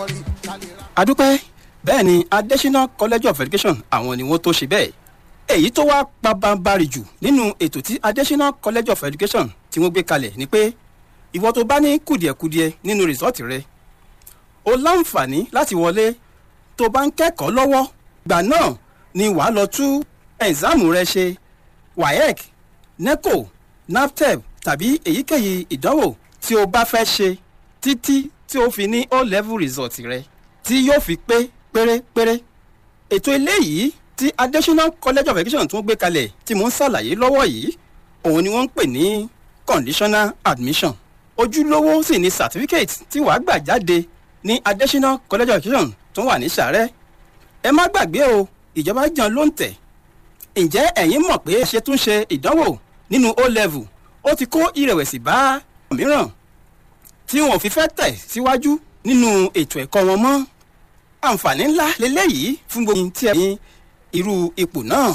adúpẹ́ bẹ́ẹ̀ ni adesina college of education àwọn ni wọ́n tó ṣe bẹ́ẹ̀ èyí tó wá pabambarì jù nínú ètò tí adesina college of education tí wọ́n gbé kalẹ̀ ni pé ìwọ tó bá ní kùdìẹ̀kudiẹ nínú rìsọ́ọ̀tì rẹ o láǹfààní láti wọlé tó bá ń kẹ́kọ̀ọ́ lọ́wọ́ gbà náà ni wàá lọ tú ẹ̀ǹsáàmù rẹ ṣe waec neco naptep tàbí èyíkéyìí ìdánwò tí o bá fẹ́ ṣe títí tí o fi ní o level result rẹ tí yóò fi pé pérépéré ètò eléyìí tí adesina college of education tún gbé kalẹ̀ tí mò ń ṣàlàyé lọ́wọ́ yìí òun ni wọ́n ń pè ní conditional admission ojúlówó sì ni certificate tí wàá gbà jáde ní adesina college of education tó wà ní sàrẹ́ ẹ má gbàgbé o ìjọba jẹun ló ń tẹ̀ ǹjẹ́ ẹ̀yin mọ̀ pé ṣe tún ṣe ìdánwò nínú o level ó ti kó ìrẹ̀wẹ̀sì bá mìíràn tí wọn ò fi fẹ́ tẹ̀ síwájú nínú ètò ẹ̀kọ́ wọn mọ́ àǹfààní ńlá lélẹ́yìí fún gbogbo tí ẹ ní irú ipò náà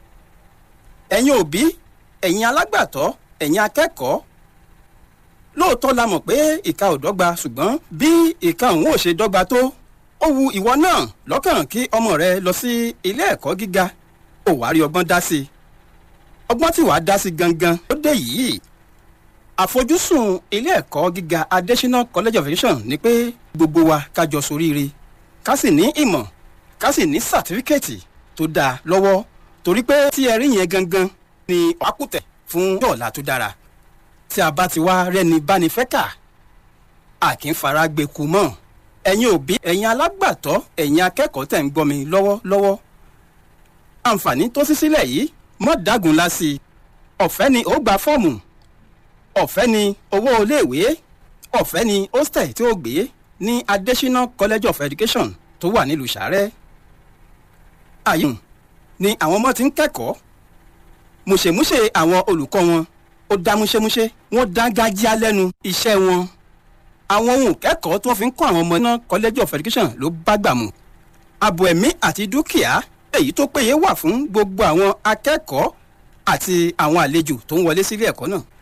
ẹ̀yin òbí ẹ̀yin alágbàtọ́ ẹ̀yin akẹ́kọ̀ọ́ lóòótọ́ la mọ̀ pé ìka ò dọ́gba ṣùgbọ́n bí ìka òun ò ṣe dọ́gba tó ó wu ìwọ náà lọ́kàn kí ọmọ rẹ lọ sí ilé ẹ̀kọ́ gíga ò wá rí ọgbọ́n dá sí i ọgbọ́n tí wàá dá sí gangan ó dé yìí àfojúsùn ilé ẹ̀kọ́ gíga adesina college of education ni pé gbogbo wa kájọ soríire ká sì ní ìmọ̀ ká sì ní sàtífíkẹ́ẹ̀tì tó dáa lọ́wọ́ torí pé tí ẹ rí yẹn gangan ni wákùtẹ̀ fún dọ́ọ̀la tó dára tí a bá ti wá rẹ́ni báni fẹ́ kà á kì í fara gbé ku mọ́ ẹ̀yin òbí ẹ̀yin alágbàtọ́ ẹ̀yin akẹ́kọ̀ọ́ tẹ̀ ń gbọ́ mi lọ́wọ́lọ́wọ́ àǹfààní tó sí sílẹ̀ yìí mọ́ dágun la sí i ọ̀fẹ́ ni ó gba fọ́ọ̀mù ọ̀fẹ́ ni owó iléèwé ọ̀fẹ́ ni hostel tí ó gbé ní adesina college of education tó wà nílùú sàrẹ́ àyè ni àwọn ọmọ ti ń kẹ́kọ̀ọ́ mùṣemúṣe àwọn olùkọ́ wọn ó dá múṣemúṣe wọ́n dá gájíá lẹ́nu iṣẹ́ wọn àwọn ohun kẹ́kọ̀ọ́ tí wọ́n fi ń kọ́ àwọn ọmọ náà college of education ló bá gbà mú ààbò ẹ̀mí àti dúkìá èyí tó péye wà fún gbogbo àwọn akẹ́kọ̀ọ́ àti àwọn àlejò tó ń wọlé sílé ẹ̀kọ́ náà